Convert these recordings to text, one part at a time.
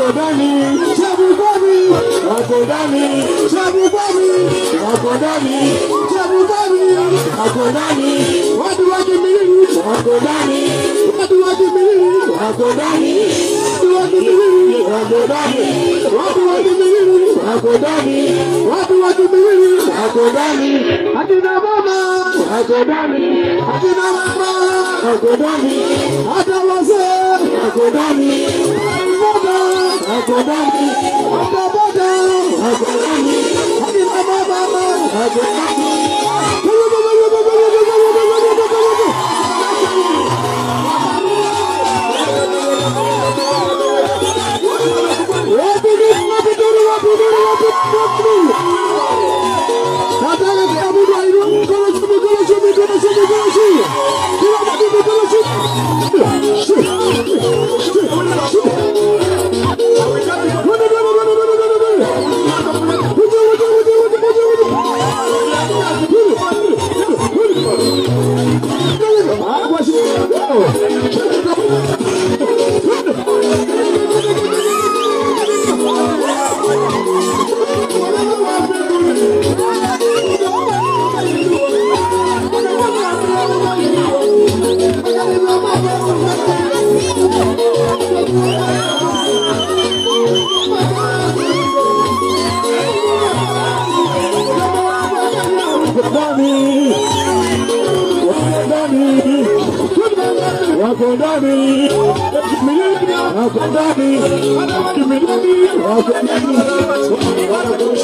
ndani, Chabugani, wako ndani, Chabugani, wako ndani, Chabugani, wako ndani, watu wa Kimilili, wako ndani, watu wa Kimilili, wako ndani, watu wa Kimilili, wako ndani, watu wa Kimilili, wako ndani, watu wa Kimilili, wako ndani, akina mama, wako ndani, akina mama, wako ndani, hata wazee, wako ndani, boda, wako ndani, hata boda, wako ndani, akina mama, wako ndani. Nataka kila mtu ainue mkono juu, mikono juu, mikono juu, mikono juu. Kila mtu mikono juu. ndani, wako ndani, wako ndani, wako ndani, wako ndani.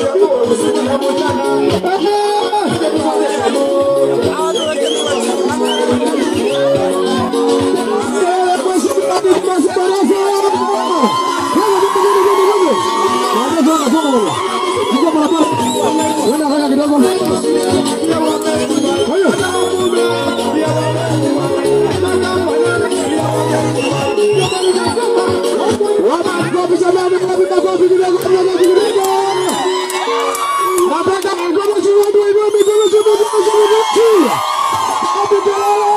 Nataka mikono juu, watu wainue mikono juu, mikono juu, mikono juu. Hapo kelele.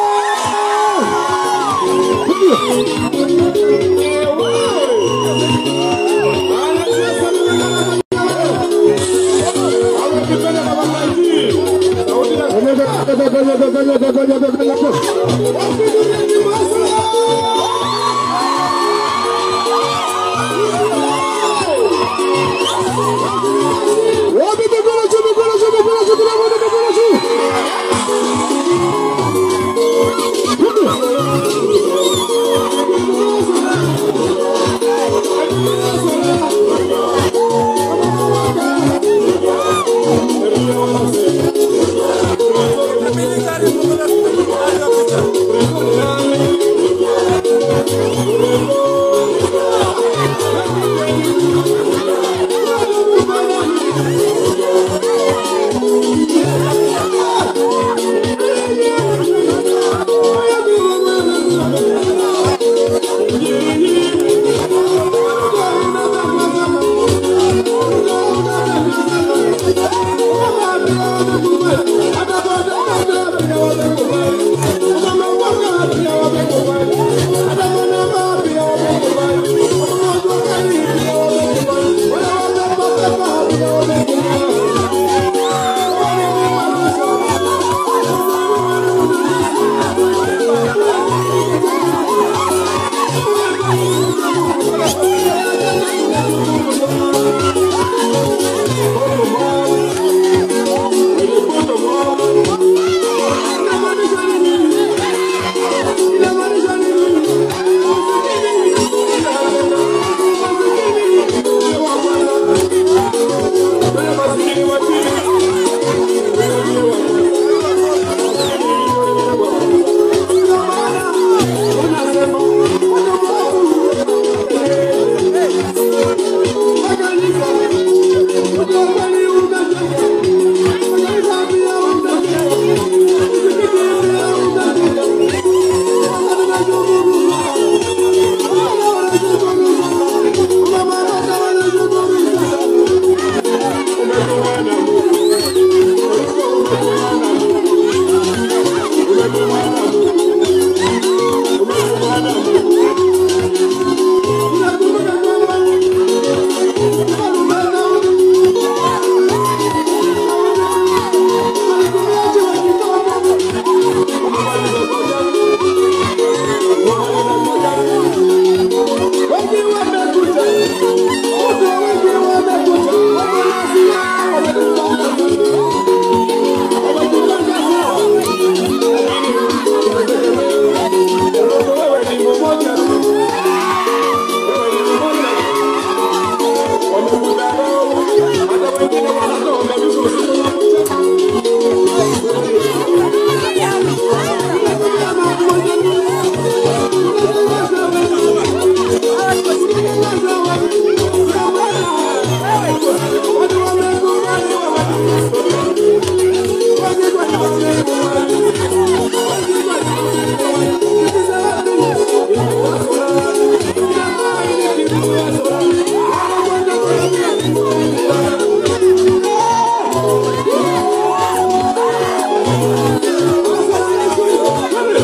Wapi mikono juu, mikono juu, mikono juu, kila mtu mikono juu. Militari,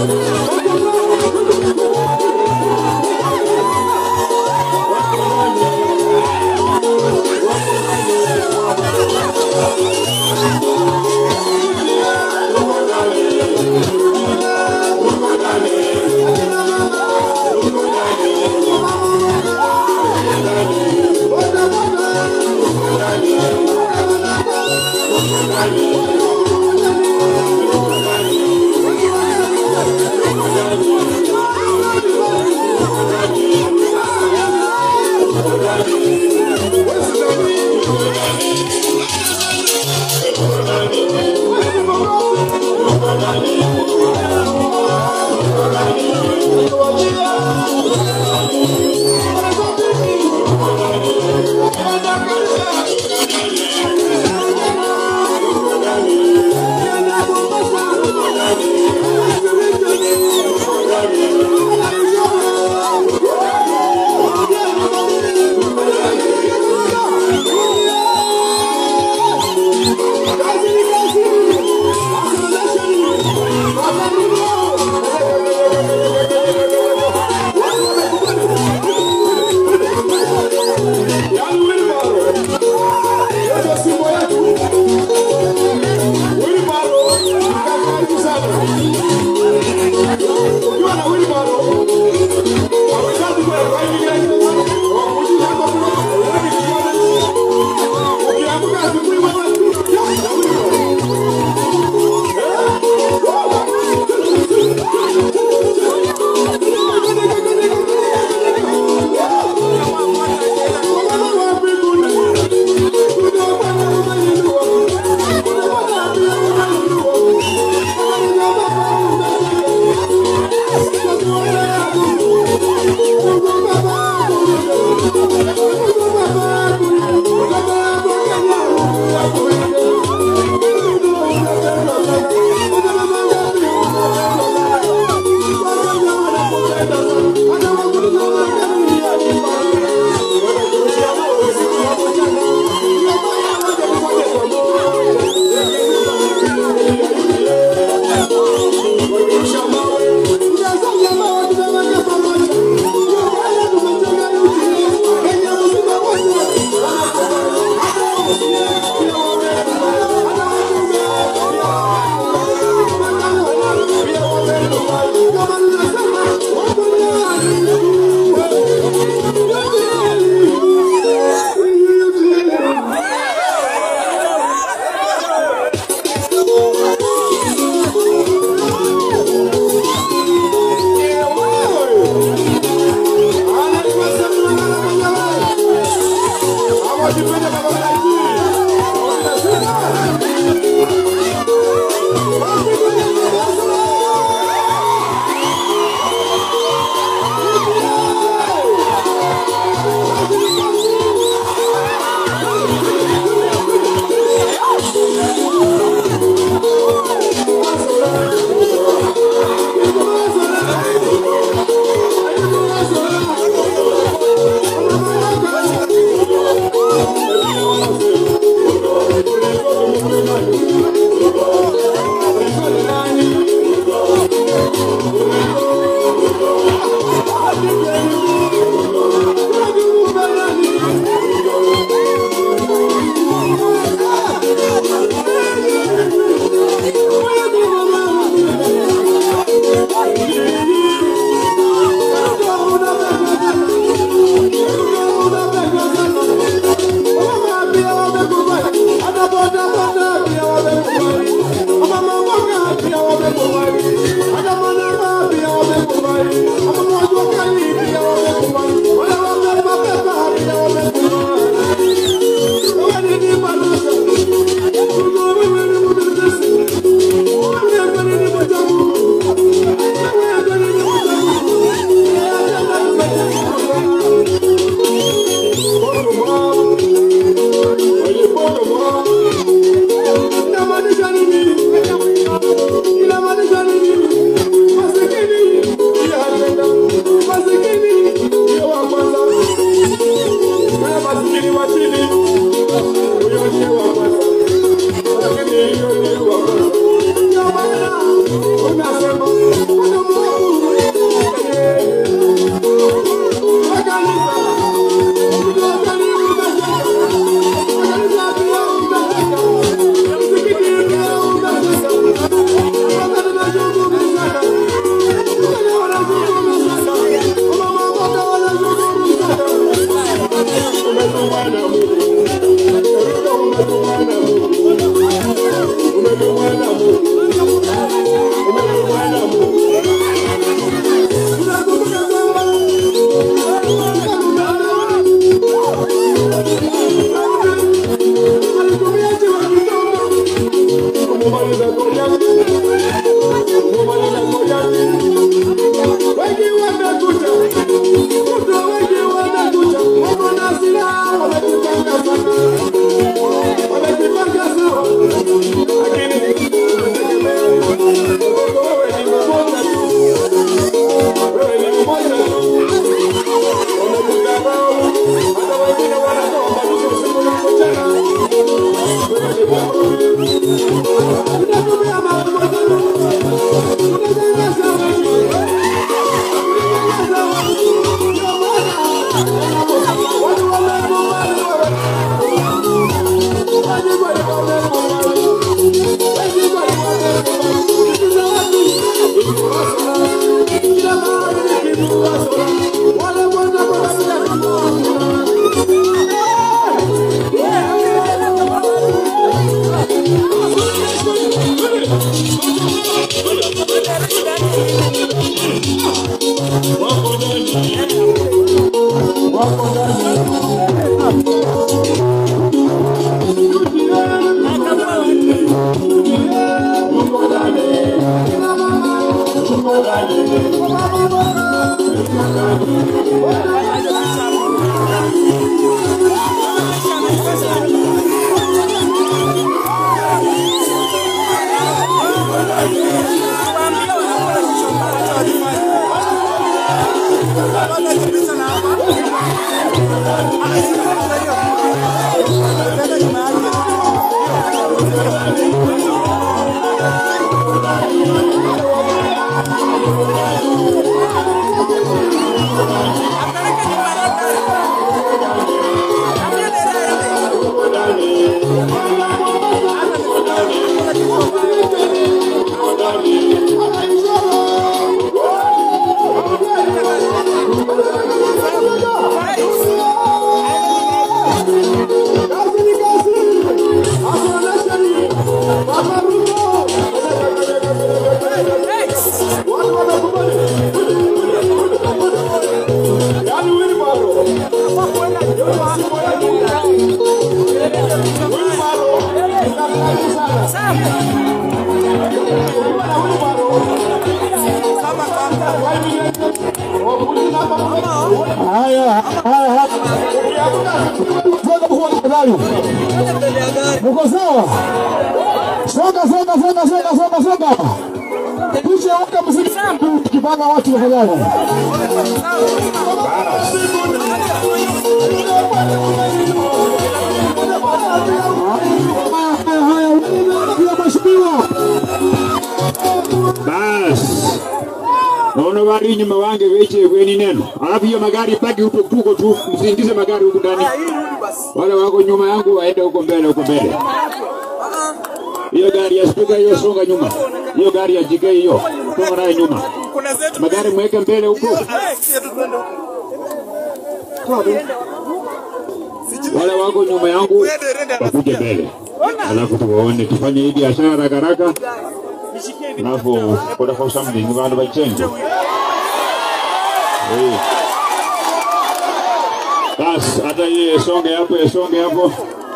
Thank you. Haya, haya, haya. Mko sawa? Songa, songa, songa, songa, songa, songa. Kisha weka mziki tukipanga watu tafadhali. Haya, haya, pia mheshimiwa. Bas. Naona gari nyuma wange weche kweni neno. Alafu hiyo magari paki huko tuko tu, msiingize magari huku ndani. Wale wako nyuma yangu waende huko mbele huko mbele. Hiyo gari ya spika hiyo songa nyuma. Hiyo gari ya JK hiyo songa nayo nyuma. Kuna zetu Magari mweke mbele huko. Wale wako nyuma yangu wakuje mbele. Alafu tuwaone tufanye hii biashara haraka haraka. Alafu kuna for something vanhu vachenje. Eh. Bas, hata hiyo songe hapo, songe hapo.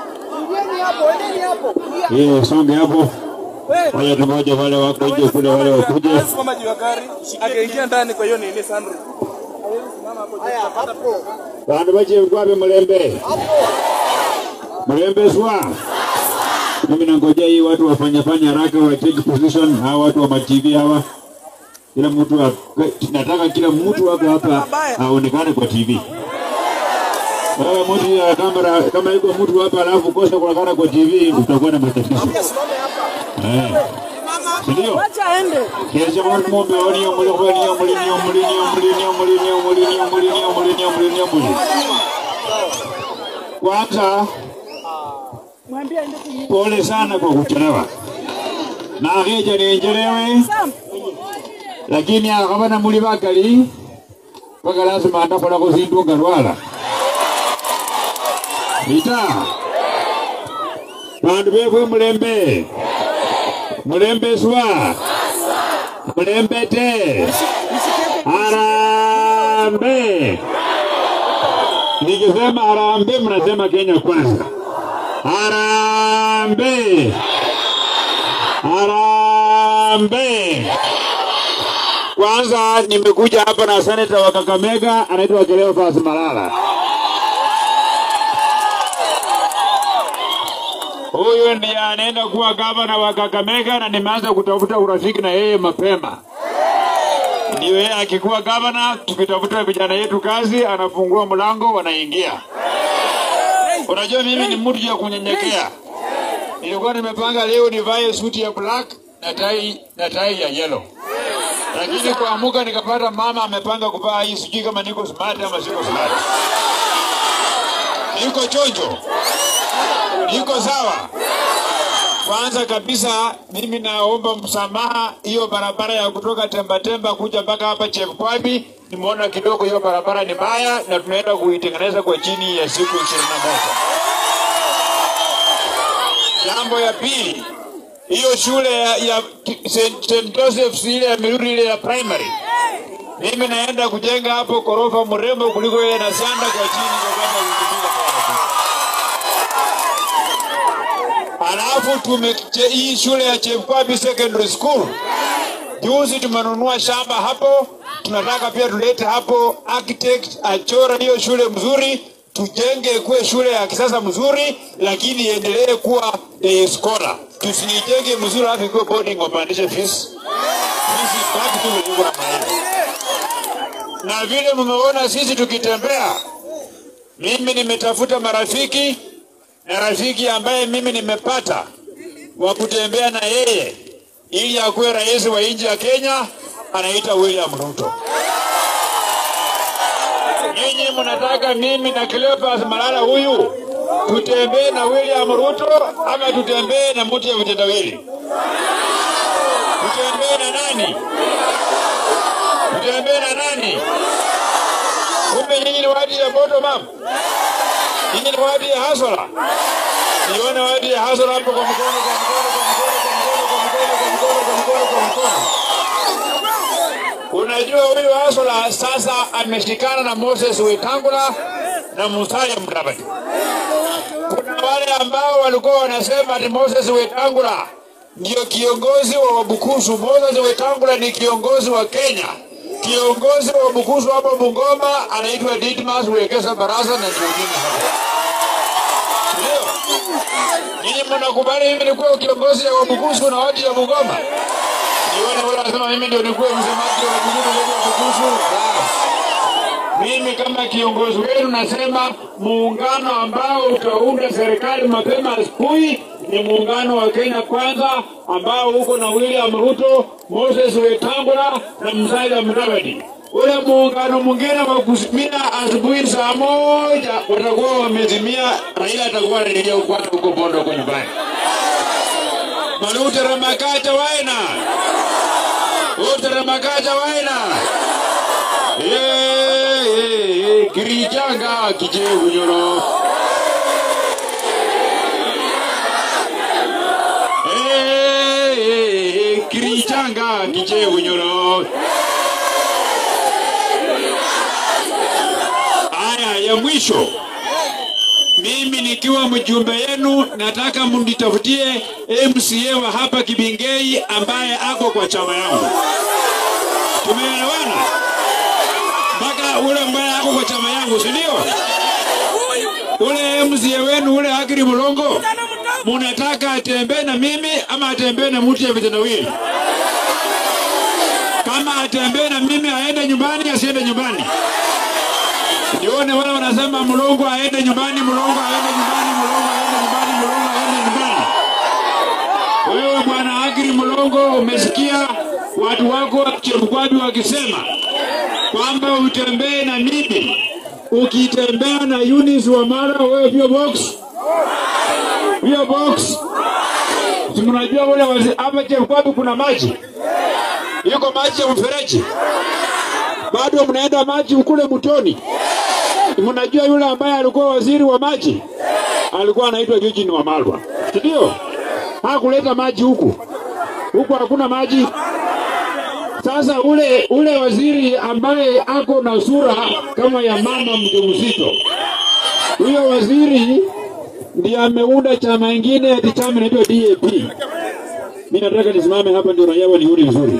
Hiyo songe hapo. Wale tumoja wale wako nje kule wale wakuje. Simama juu ya gari, akaingia ndani kwa hiyo nini sunroof. Vanhu vache kwape Mlembe. Mlembe swa. Mimi nangojea hii watu wafanya fanya haraka wa take position, hawa watu wa TV hawa. Kila mtu wa, nataka kila mtu wako hapa aonekane kwa TV. Wewe mtu ya kamera kama yuko mtu hapa alafu kosa kuonekana kwa TV utakuwa na matatizo. Eh. Ndio. Acha aende. Kiasi kwa ng'ombe wani ya muli wani ya muli ni ya muli ni ya muli ni ya muli ni ya muli ni ya muli ni ya muli ni ya muli ni ya muli. Kwanza Mwambie aende kunywa. pole sana kwa kuchelewa. Na ageja nienjelewe Sam, lakini akabana muli bakali mpaka lazima atakola kuzindunga lwala. Ita. Bandu befwe mulembe. Mulembe swa. Mulembe te. Harambe. Nikisema harambe mnasema Kenya kwanza. Harambe. Harambe. Kwanza nimekuja hapa na seneta wa Kakamega anaitwa Cleophas Malala. Huyu ndiye anaenda kuwa gavana wa Kakamega na nimeanza kutafuta urafiki na yeye mapema. Ndio yeye akikuwa gavana, tukitafuta vijana yetu kazi, anafungua mlango, wanaingia. Unajua mimi ni mtu ya kunyenyekea. Nilikuwa nimepanga leo nivae suti ya black na tai na tai ya yellow. Lakini kuamuka nikapata mama amepanga kuvaa hii, sijui kama niko smart ama siko smart. Niko chonjo, niko sawa. Kwanza kabisa mimi naomba msamaha, hiyo barabara ya kutoka Temba Temba kuja mpaka hapa Chepkwami nimeona kidogo hiyo barabara ni mbaya na tunaenda kuitengeneza kwa chini ya siku ishirini na moja. Jambo ya pili, hiyo shule ya, ya St. St. Joseph's ile ya Miruri ile ya primary, mimi naenda kujenga hapo korofa mrembo kuliko ile na sanda kwa chini kwa kama wiki mbili tena. Alafu tume hii shule ya Chepkwabi Secondary School juzi tumenunua shamba hapo, tunataka pia tulete hapo architect achora hiyo shule mzuri, tujenge kuwe shule ya kisasa mzuri, lakini iendelee kuwa day scholar. Tusiijenge mzuri alafu ikuwe boarding wapandishe fees. Sisi baki tu vile kuna maana. Na vile mmeona sisi tukitembea, mimi nimetafuta marafiki na rafiki ambaye mimi nimepata wa kutembea na yeye ili akuwe rais wa nchi ya Kenya, anaita William Ruto. Nyinyi mnataka mimi na Cleophas Malala huyu tutembee na William Ruto ama tutembee na mtu ya vitendawili? Tutembee na nani? Tutembee na nani? Kumbe nyinyi ni wadi ya bottom up, nyinyi ni wadi ya hasara. Nione wadi ya hasara hapo kwa mkono, kwa mkono, kwa mkono, kwa mkono, kwa mkono, kwa mkono, kwa mkono, kwa mkono. Unajua huyu Hasala sasa ameshikana na Moses Wetangula na Musalia Mudavadi. Kuna wale ambao walikuwa wanasema ati Moses Wetangula ndio kiongozi wa Wabukusu. Moses Wetangula ni kiongozi wa Kenya. Kiongozi wa Wabukusu hapo Bungoma anaitwa Didmas Wekesa Barasa na mwingine hapa. Ndio. Nyinyi mnakubali mimi nikuwe kiongozi wa Wabukusu na watu ya Bungoma? Nione wale wanasema mimi ndio nikuwe msemaji wa Bukusu ndio Wabukusu. Mimi kama kiongozi wenu nasema muungano ambao utaunda serikali mapema asubuhi ni muungano wa Kenya Kwanza ambao uko na William Ruto, Moses Wetangula na Musalia Mudavadi. Ule muungano mwingine wa kusimia asubuhi saa moja watakuwa wamezimia, Raila atakuwa anaendelea kukwata huko Bondo huko nyumbani. Malute Ramakacha waina Ute Ramakacha waina Eh, eh, eh, Kirichanga kijevu nyoro Eh, eh, eh, Kirichanga kijevu nyoro Aya ya mwisho mimi nikiwa mjumbe yenu nataka mnitafutie MCA wa hapa Kibingei ambaye ako kwa chama yangu. Tumeelewana? Mpaka ule ambaye ako kwa chama yangu, si ndio? Ule MCA wenu ule Agri Mulongo, munataka atembee na mimi ama atembee na mtu ya vitendawili? Kama atembee na mimi aende nyumbani, asiende nyumbani? Nione wale wanasema mlongo aende nyumbani, mlongo aende nyumbani, mlongo aende nyumbani, mlongo aende nyumbani. Wewe bwana Agri Mlongo, umesikia watu wako wa Chepkwadi wakisema kwamba utembee na mimi. Ukitembea na Eunice Wamala, wewe pia box pia box. Si mnajua ule wazi hapa Chepkwadi kuna maji, yuko maji ya mfereji, bado mnaenda maji kule mtoni. Mnajua yule ambaye alikuwa waziri wa maji alikuwa anaitwa Eugene Wamalwa, si ndio? Hakuleta maji huku, huku hakuna maji. Sasa ule ule waziri ambaye ako na sura kama ya mama mjamzito, huyo waziri ndiye ameunda chama ingine ati chama inaitwa DAP. Mimi nataka nisimame hapa ndio raia wanione vizuri.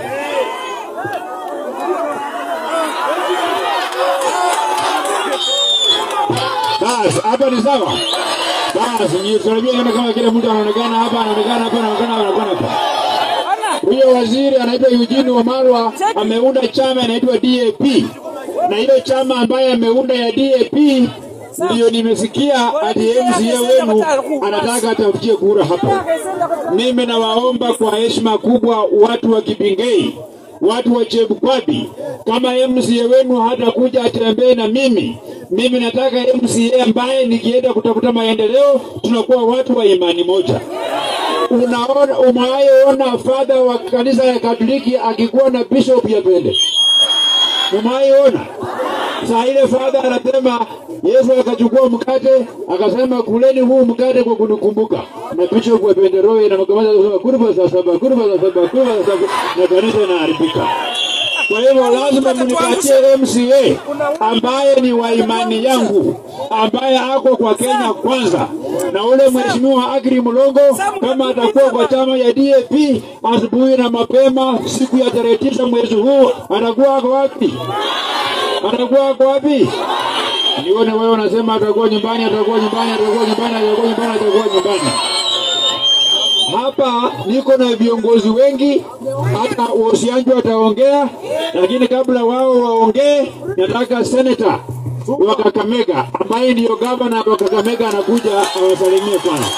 Basi hapa ni sawa. Basi ni tunajua kama kama kila mtu anaonekana hapa, anaonekana hapa, anaonekana hapa, anaonekana hapa. Huyo waziri anaitwa Eugene Wamalwa ameunda chama inaitwa DAP, na hiyo chama ambaye ameunda ya DAP ndiyo nimesikia ati MCA wenu anataka atafutie kura hapa. Mimi nawaomba kwa heshima kubwa watu wa Kibingei, watu wa Chebukwabi, kama MCA wenu hatakuja atembee na mimi, mimi nataka MCA ambaye nikienda kutafuta maendeleo tunakuwa watu wa imani moja. Unaona, umewahi ona fadha wa kanisa ya Katoliki akikuwa na bishop ya pende? Umaiona? Saa ile fadha anasema Yesu akachukua mkate akasema, kuleni huu mkate kwa kunikumbuka, na picha kwa benderoi na makamata kusema kurba za saba, kurba za saba, kurba za saba, na kanisa inaharibika. Kwa hivyo lazima mnipatie MCA ambaye ni wa imani yangu, ambaye ako kwa Kenya kwanza, na ule mheshimiwa Agri Mlongo kama atakuwa kwa chama ya DAP asubuhi na mapema siku ya tarehe tisa mwezi huu, atakuwa ako wapi? Atakuwa ako wapi? Nione wewe unasema atakuwa nyumbani, atakuwa nyumbani, atakuwa nyumbani, atakuwa nyumbani, atakuwa nyumbani. Hapa niko na viongozi wengi, hata Wosianjo ataongea, lakini kabla wao waongee, nataka seneta wa Kakamega ambaye ndiyo gavana wa Kakamega anakuja awasalimie kwanza.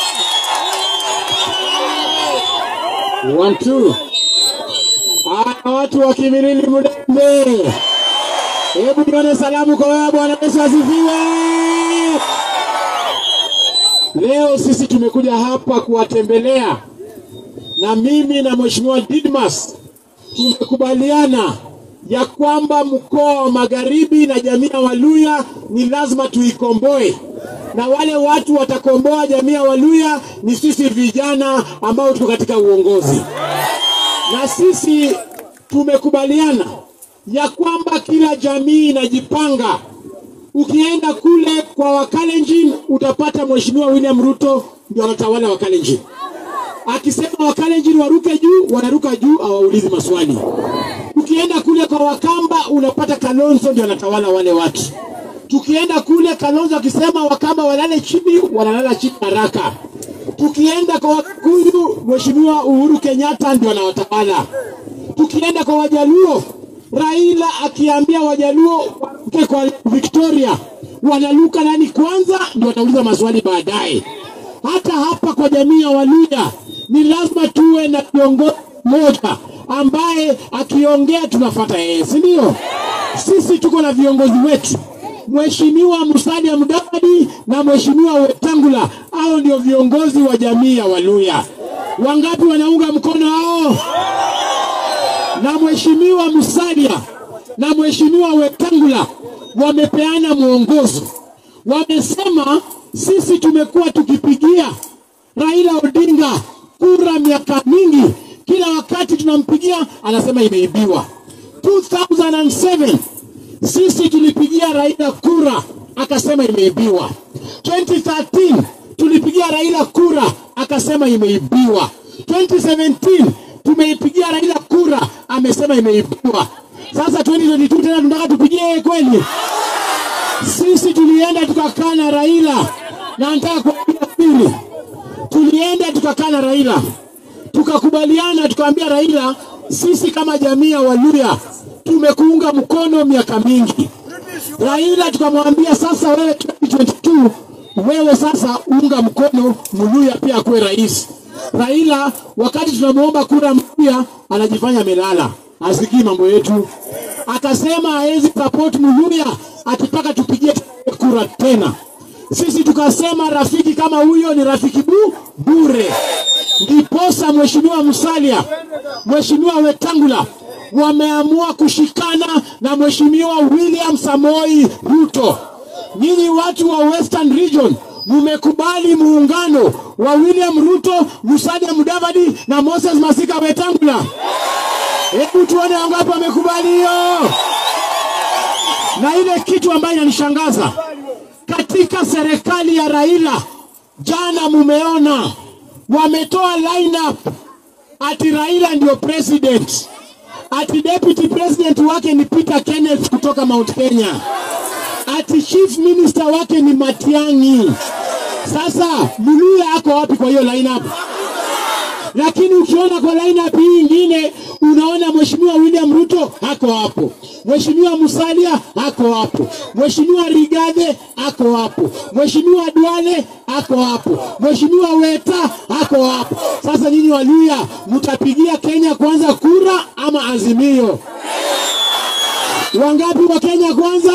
One, two. Haya, watu wa Kimilili Mdembe, hebu nione salamu kwa wewe. Bwana Yesu asifiwe. Leo sisi tumekuja hapa kuwatembelea na mimi na Mheshimiwa Didmas tumekubaliana ya kwamba mkoa wa Magharibi na jamii ya Waluya ni lazima tuikomboe, na wale watu watakomboa jamii ya Waluya ni sisi vijana ambao tuko katika uongozi, na sisi tumekubaliana ya kwamba kila jamii inajipanga Ukienda kule kwa Wakalenjin utapata Mheshimiwa William Ruto ndio anatawala Wakalenjin. Akisema Wakalenjin waruke juu, wanaruka juu, hawaulizi maswali. Ukienda kule kwa Wakamba unapata Kalonzo ndio anatawala wale watu. Tukienda kule Kalonzo akisema Wakamba walale chini, wanalala chini haraka. Tukienda kwa Wakikuyu, Mheshimiwa Uhuru Kenyatta ndio anawatawala. Tukienda kwa Wajaluo, Raila akiambia Wajaluo waruke kwa Victoria, wanaluka nani kwanza, ndio watauliza maswali baadaye. Hata hapa kwa jamii ya Waluya ni lazima tuwe na kiongozi mmoja ambaye akiongea tunafuata yeye, si ndio? Sisi tuko na viongozi wetu, Mheshimiwa Musalia Mudavadi na Mheshimiwa Wetangula, hao ndio viongozi wa jamii ya Waluya. Wangapi wanaunga mkono hao? na Mheshimiwa Musalia na Mheshimiwa Wetangula wamepeana mwongozo, wamesema sisi tumekuwa tukipigia Raila Odinga kura miaka mingi, kila wakati tunampigia anasema imeibiwa. 2007 sisi tulipigia Raila kura akasema imeibiwa. 2013 tulipigia Raila kura akasema imeibiwa. 2017 tumeipigia Raila kura amesema imeibiwa. Sasa 2022 tena tunataka tupigie yeye kweli? Sisi tulienda tukakaa na Raila na nataka kuambia pili, tulienda tukakaa na Raila tukakubaliana, tukaambia Raila, sisi kama jamii ya Waluya tumekuunga mkono miaka mingi. Raila tukamwambia sasa, wewe 2022 wewe sasa unga mkono Mluya pia akuwe rais. Raila wakati tunamwomba kura Mluya anajifanya amelala, asikii mambo yetu, akasema hawezi support Mluya akitaka tupigie kura tena. Sisi tukasema rafiki kama huyo ni rafiki bu bure. Ndiposa Mheshimiwa Musalia, Mheshimiwa Wetangula wameamua kushikana na Mheshimiwa William Samoi Ruto. Nyinyi watu wa Western Region mmekubali muungano wa William Ruto, Musalia Mudavadi na Moses Masika Wetangula. Hebu tuone wangapi wamekubali hiyo. Na ile kitu ambayo inanishangaza katika serikali ya Raila, jana mumeona wametoa lineup ati Raila ndio president, ati deputy president wake ni Peter Kenneth kutoka Mount Kenya, ati chief minister wake ni Matiang'i. Sasa Muluya ako wapi kwa hiyo lineup? Lakini ukiona kwa lineup hii ingine unaona Mheshimiwa William Ruto ako hapo, Mheshimiwa Musalia ako hapo, Mheshimiwa Rigathi ako hapo, Mheshimiwa Duale ako hapo, Mheshimiwa Weta ako hapo. Sasa nyinyi Waluya mtapigia Kenya kwanza kura ama Azimio? Wangapi wa Kenya kwanza?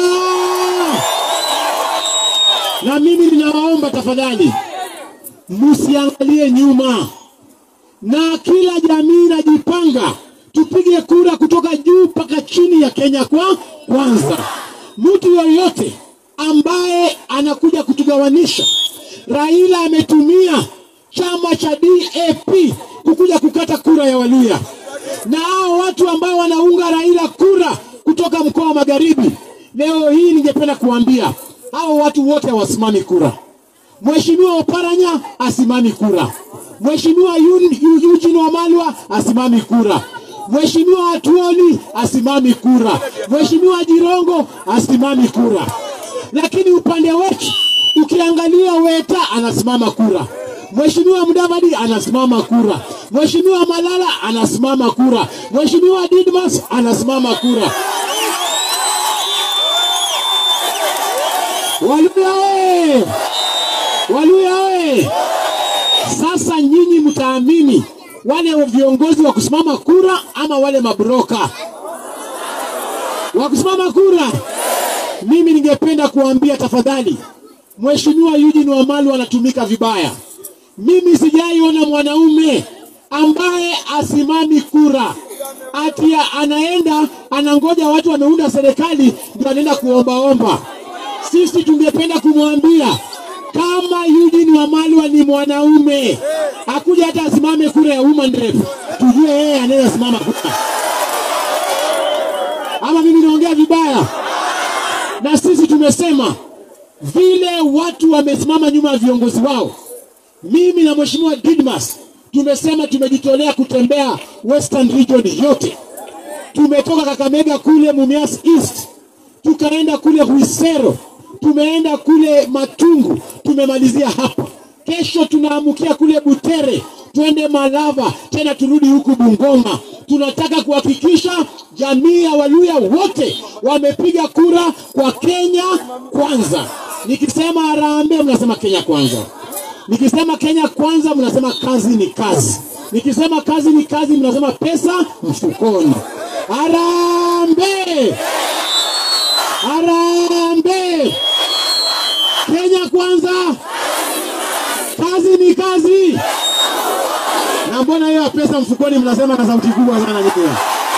Na mimi ninawaomba tafadhali, msiangalie nyuma, na kila jamii inajipanga tupige kura kutoka juu mpaka chini ya Kenya kwa kwanza. Mtu yoyote ambaye anakuja kutugawanisha, Raila ametumia chama cha DAP kukuja kukata kura ya Waluya, na hao watu ambao wanaunga Raila kura kutoka mkoa wa Magharibi, leo hii ningependa kuambia hao watu wote hawasimami kura. Mheshimiwa Oparanya asimami kura. Mheshimiwa Yun- Yu- Eugene Wamalwa asimami kura. Mheshimiwa Atuoli asimami kura. Mheshimiwa Jirongo asimami kura. Lakini upande wetu ukiangalia Weta anasimama kura. Mheshimiwa Mudavadi anasimama kura. Mheshimiwa Malala anasimama kura. Mheshimiwa Didmas anasimama kura. Waluya oye! Waluya oye! Sasa nyinyi mtaamini wale viongozi wa kusimama kura ama wale mabroka wa kusimama kura? Mimi ningependa kuambia tafadhali, Mheshimiwa Eugene Wamalwa anatumika vibaya. Mimi sijaiona mwanaume ambaye asimami kura ati ya- anaenda anangoja watu wameunda serikali ndio anaenda kuombaomba. Sisi tungependa kumwambia kama Eugene Wamalwa ni mwanaume, akuja hata asimame kura ya woman rep, tujue yeye anaweza simama kura. Ama mimi naongea vibaya? Na sisi tumesema vile watu wamesimama nyuma ya viongozi wao, mimi na Mheshimiwa Didmas tumesema tumejitolea kutembea Western Region yote. Tumetoka Kakamega kule Mumias East, tukaenda kule Huisero, tumeenda kule Matungu, tumemalizia hapa. Kesho tunaamukia kule Butere, twende Malava, tena turudi huku Bungoma. Tunataka kuhakikisha jamii ya Waluya wote wamepiga kura kwa Kenya kwanza. Nikisema harambee, mnasema Kenya kwanza. Nikisema Kenya kwanza, mnasema kazi ni kazi. Nikisema kazi ni kazi, mnasema pesa mfukoni. Harambee! Harambee! Kenya kwanza, kazi ni kazi. Na mbona hiyo ya pesa mfukoni mnasema na sauti kubwa sana nyinyi?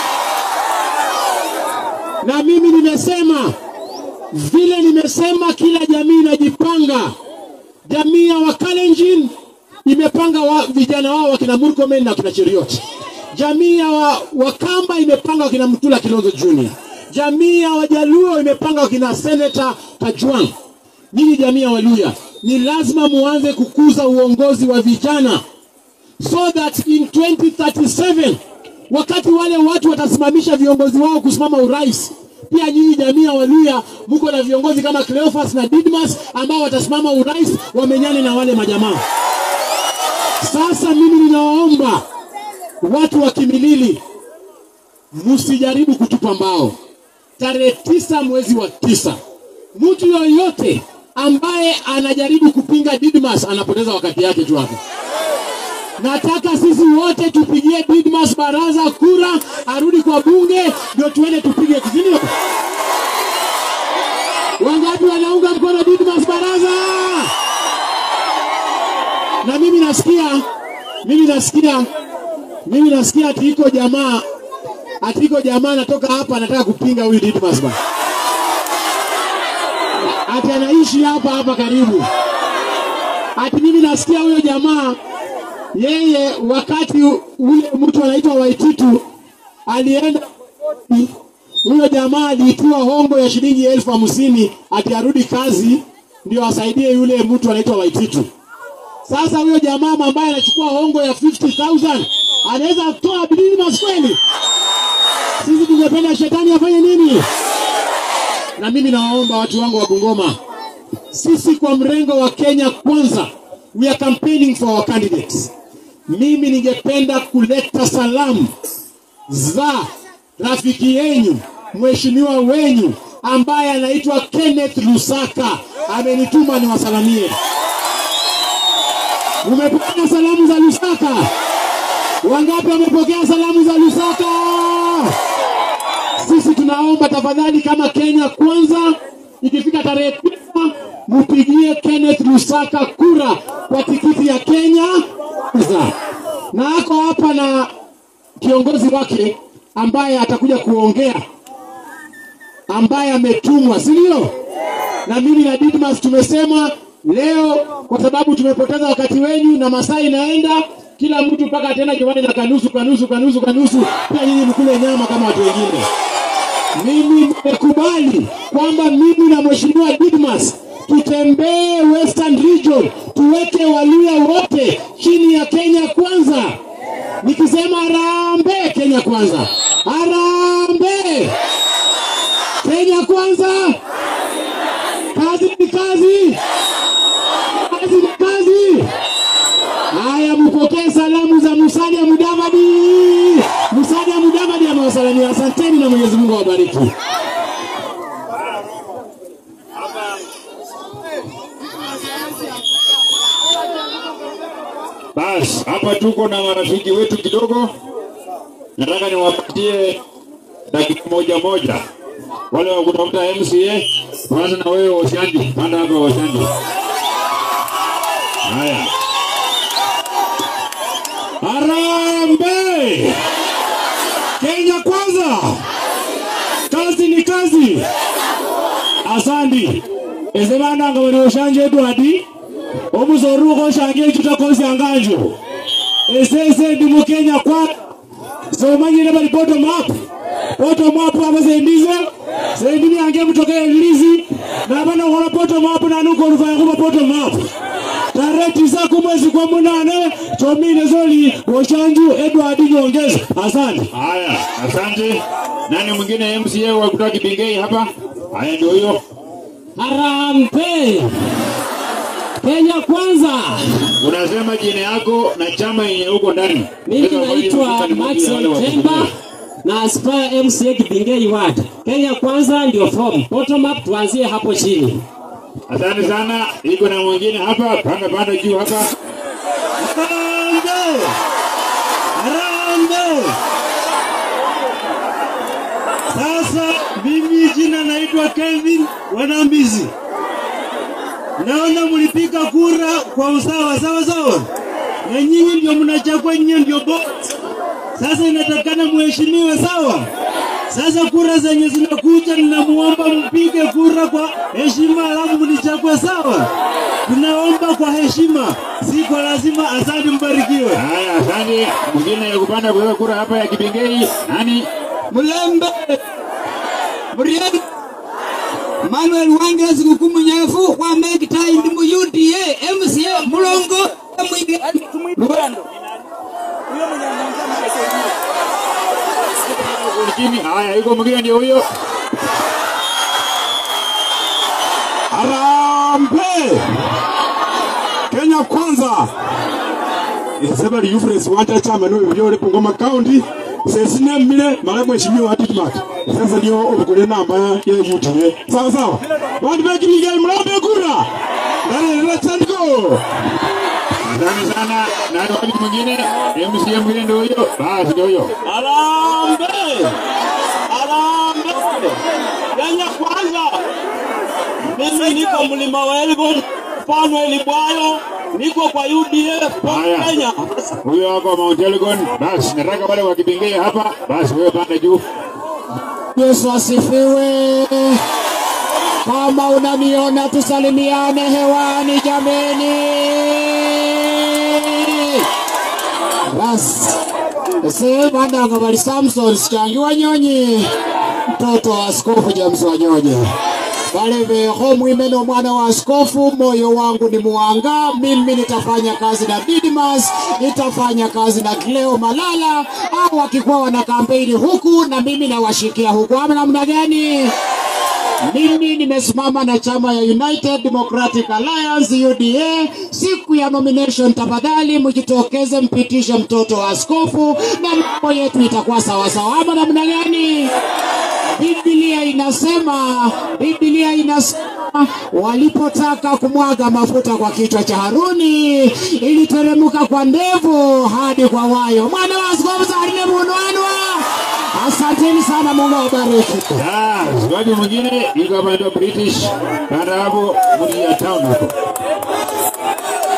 Na mimi nimesema vile nimesema, kila jamii inajipanga. Jamii ya Wakalenjin imepanga wa, vijana wao wakina Murkomen na wakina Cheriot. Jamii ya wa, Wakamba imepanga wakina Mtula Kilonzo Junior. Jamii ya Wajaluo imepanga wakina Senator Kajwang. Nyinyi jamii ya Waluya, ni lazima muanze kukuza uongozi wa vijana so that in 2037 wakati wale watu watasimamisha viongozi wao kusimama urais, pia nyinyi jamii ya Waluya mko na viongozi kama Cleophas na Didmas ambao watasimama urais wamenyane na wale majamaa. Sasa mimi ninawaomba watu wa Kimilili, msijaribu kutupa mbao. Tarehe tisa mwezi wa tisa, mtu yoyote ambaye anajaribu kupinga Didmas anapoteza wakati yake tu hapo. Nataka sisi wote tupigie Didmas Baraza kura, arudi kwa bunge, ndio tuende tupige, si ndio? Wangapi wanaunga mkono Didmas Baraza? Na mimi nasikia, mimi nasikia, mimi nasikia ati iko jamaa, ati iko jamaa anatoka hapa anataka kupinga huyu Didmas ba. Ati anaishi hapa hapa karibu. Ati mimi nasikia huyo jamaa yeye wakati ule mtu anaitwa Waititu alienda huyo jamaa aliitiwa hongo ya shilingi elfu hamsini ati arudi kazi ndio asaidie yule mtu anaitwa Waititu. Sasa huyo jamaa ambaye anachukua hongo ya 50,000 anaweza kutoa Didmas kweli? Sisi tungependa shetani afanye nini? Na mimi nawaomba watu wangu wa Bungoma, sisi kwa mrengo wa Kenya kwanza, we are campaigning for our candidates. Mimi ningependa kuleta salamu za rafiki yenyu mheshimiwa wenyu ambaye anaitwa Kenneth Lusaka, amenituma niwasalamie. Umepokea salamu za Lusaka? Wangapi wamepokea salamu za Lusaka? Sisi tunaomba tafadhali, kama Kenya kwanza, ikifika tarehe tisa mupigie Kenneth Lusaka kura kwa tikiti ya Kenya kwanza, na ako hapa na kiongozi wake amekuja kuongea, ambaye ametumwa, si ndio? Na mimi na Didmas tumesema leo, kwa sababu tumepoteza wakati wenyu na masaa inaenda, kila mtu mpaka tena kiwanja na kanusu kanusu kanusu kanusu, pia nyinyi mkule nyama kama watu wengine. Mimi nimekubali kwamba mimi na mheshimiwa Didmas tutembee Western Region, tuweke Waluya wote chini ya Kenya Kwanza. Nikisema harambee, Kenya Kwanza, harambee, Kenya Kwanza, kazi ni kazi, kazi ni kazi. Haya, mpokee salamu za Musalia Mudavadi. Musalia Mudavadi amewasalamia, asanteni na Mwenyezi Mungu awabariki. Basi hapa tuko na marafiki wetu kidogo, nataka niwapatie dakika moja moja. Wale wa kutafuta MCA, tuanze na wewe Oshanji, panda hapa Oshanji. Haya, Harambee! Kenya kwanza, kazi ni kazi. Asandi ezebananga bali oshanje edwadi omuzoruko oshange echuta kosi anganjo esese ndi mukenya kwa somanyire bali bottom up bottom up aba zendize zendi byange mutoke elizi nabana kola bottom up nanuko oluvaya kuba bottom up tarehe tisa kumwezi kwa munane chomine zoli oshanju edward nyongeza asante haya, asante. Nani mwingine MCA wa kutoka Kibingei hapa? Haya, ndio huyo. Harambe Kenya kwanza. Unasema jina yako na chama yenye uko ndani. Mimi Sasa wale naitwa wale Maxwell wale Temba wale na Aspire MCA Kibingei Ward. Kenya kwanza ndio form. Bottom up tuanzie hapo chini. Asante sana. Iko na mwingine hapa, panda panda juu hapa. Harambe Harambe. Sasa mimi jina naitwa Kelvin Wanambizi. Naona mlipiga kura kwa usawa sawa sawa, na nyinyi ndio mnachagua, nyinyi ndio boss. Sasa inatakana muheshimiwe, sawa? Sasa kura zenye zinakuja, ninamuomba mpige kura kwa heshima, alafu mnichague, sawa? Tunaomba kwa heshima, si kwa lazima. Asante, mbarikiwe. Haya, asante. Mwingine ya kupanda kuweka kura hapa ya Kibingei. Nani? Mulembe Muriel Manuel Wange sikuku munyefu wa make time mu UDA MCA mulongo mwige Tumwipando. Huyo mwenye anaongea mkasaidia. Chini. Haya, iko mwingine ndio huyo. Harambe Kenya kwanza Isebali Euphrates wanja chama no byole Bungoma County sesine mile mara mheshimiwa Atitmat sasa ndio obukule namba ya UTA sawa sawa watu beki migai mlambe kura ndani let's go Asante sana. Nani wapi mwingine? MCA mwingine ndio huyo. Basi ndio huyo. Harambe Harambe Kenya kwanza mimi niko mlima wa Elgon mfano Elibwayo niko kwa UDA kwa Haya. Kenya Huyo wako Mount Elgon. Basi nataka wale wa Kibingei hapa. Basi wewe panda juu. Yesu asifiwe. Kama unaniona tusalimiane hewani jameni. Basi ese bandanga bali Samson sikangi wanyonyi mtoto wa askofu James Wanyonyi wale veho mwimeno mwana wa askofu, moyo wangu ni muanga. Mimi nitafanya kazi na Didmas, nitafanya kazi na Cleo Malala, au wakikuwa wana kampeni huku na mimi nawashikia huku, ama namna gani? Mimi nimesimama na chama ya United Democratic Alliance UDA. Siku ya nomination, tafadhali mjitokeze, mpitishe mtoto wa askofu na mambo yetu itakuwa sawasawa, ama namna gani? Biblia inasema, Biblia inasema walipotaka kumwaga mafuta kwa kichwa cha Haruni iliteremka kwa ndevu hadi kwa wayo. Mwana wa askofu Zarine Munwanwa, asanteni sana, Mungu awabariki. Yes, wapi mwingine? Iko hapa ndio British. Panda hapo mji ya town hapo.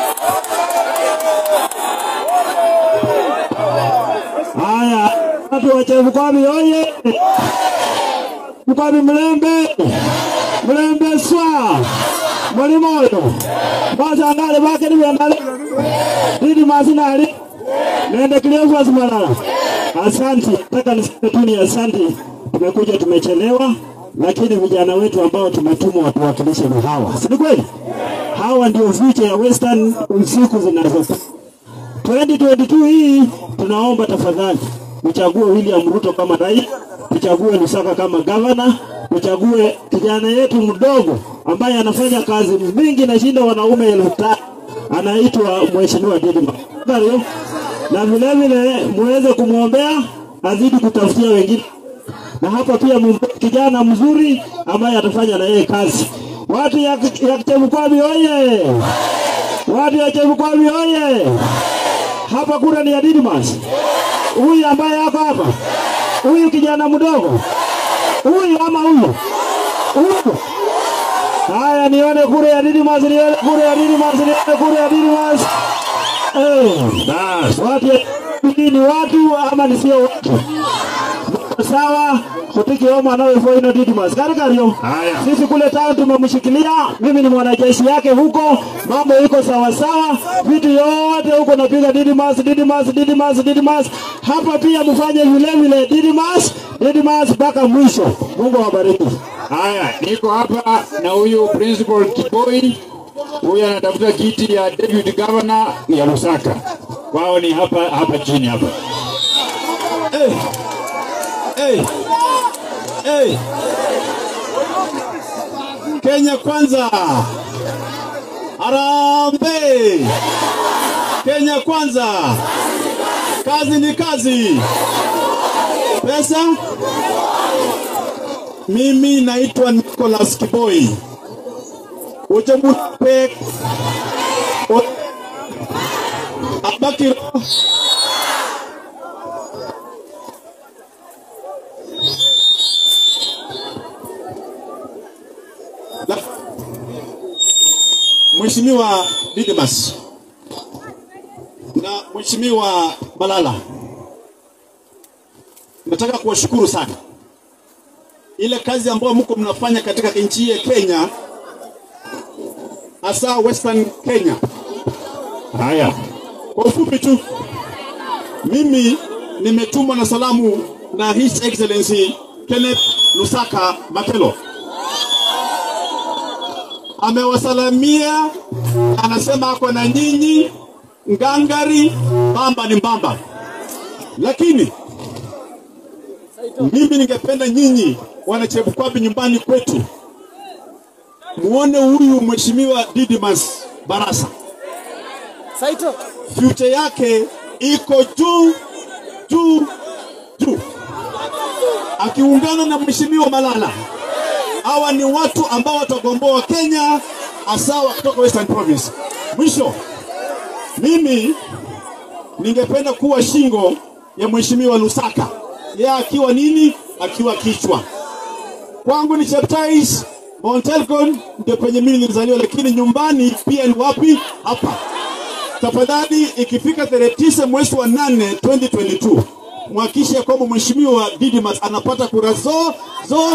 Haya, watu wa wa Chebukwabi oye! Mkwabi Mlembe, Mlembe swa Mulimoyo basangale bakeni byandale didi masinali nende Cleophas Malala. Asanti, nataka niseme tu ni asanti. Tumekuja tumechelewa, lakini vijana wetu ambao tumetumwa watuwakilishe ni hawa, si ni kweli? Hawa ndio future ya Western siku zinazokuja. 2022 hii tunaomba tafadhali uchague William Ruto kama rais, tuchague Lusaka kama gavana, tuchague kijana yetu mdogo ambaye anafanya kazi mingi na shinda wanaume elfu tatu anaitwa Mheshimiwa Didima. Ndio. Na vile vile muweze kumwombea azidi kutafutia wengine, na hapa pia mumpe kijana mzuri ambaye atafanya na yeye kazi. Watu ya, ya Chebukwabi oye! Watu ya Chebukwabi oye! hapa kura ni ya Didmas. Huyu ambaye ako hapa, huyu kijana mdogo, huyu ama huyu huyu. Haya, nione kura ya Didmas, nione kura ya Didmas, nione kura ya Didmas. Eh, bas, watu ya hii ni watu ama ni sio watu? sawa kutiki omo anawe ino Didmas karikario sisi kule town tumemshikilia mimi ni mwanajeshi yake huko mambo iko sawa sawa vitu yote huko napiga Didmas Didmas Didmas Didmas hapa pia mfanye vile vile Didmas Didmas mpaka mwisho Mungu awabariki Haya, niko hapa na huyu principal Kiboi, huyu anatafuta kiti ya deputy governor ya Lusaka. Wao ni hapa hapa chini hapa. Hey. Hey. Hey. Kenya kwanza. Harambee. Kenya kwanza. Kazi ni kazi. Pesa? Mimi naitwa Nicholas Kiboi. Uchemupe Abakiro La- Mheshimiwa Didmas na Mheshimiwa Malala, nataka kuwashukuru sana ile kazi ambayo mko mnafanya katika nchi hii ya Kenya, hasa Western Kenya. Haya, Kwa ufupi tu, mimi nimetumwa na salamu na His Excellency Kenneth Lusaka Makelo. Amewasalamia, anasema ako na nyinyi ngangari, mbamba ni mbamba, lakini mimi ningependa nyinyi wana Chebukwabi nyumbani kwetu muone huyu mheshimiwa Didmas Barasa Saito. future yake iko juu juu juu, akiungana na mheshimiwa Malala. Hawa ni watu ambao watagomboa Kenya, hasa kutoka Western Province. Mwisho, mimi ningependa kuwa shingo ya mheshimiwa Lusaka, yeye akiwa nini, akiwa kichwa. Kwangu ni Cheptais, Mount Elgon ndio penye mimi nilizaliwa, lakini nyumbani pia ni wapi? Hapa tafadhali ikifika tarehe tisa mwezi wa nane 2022 mhakikishe kwamba mheshimiwa Didmas anapata kura zo zo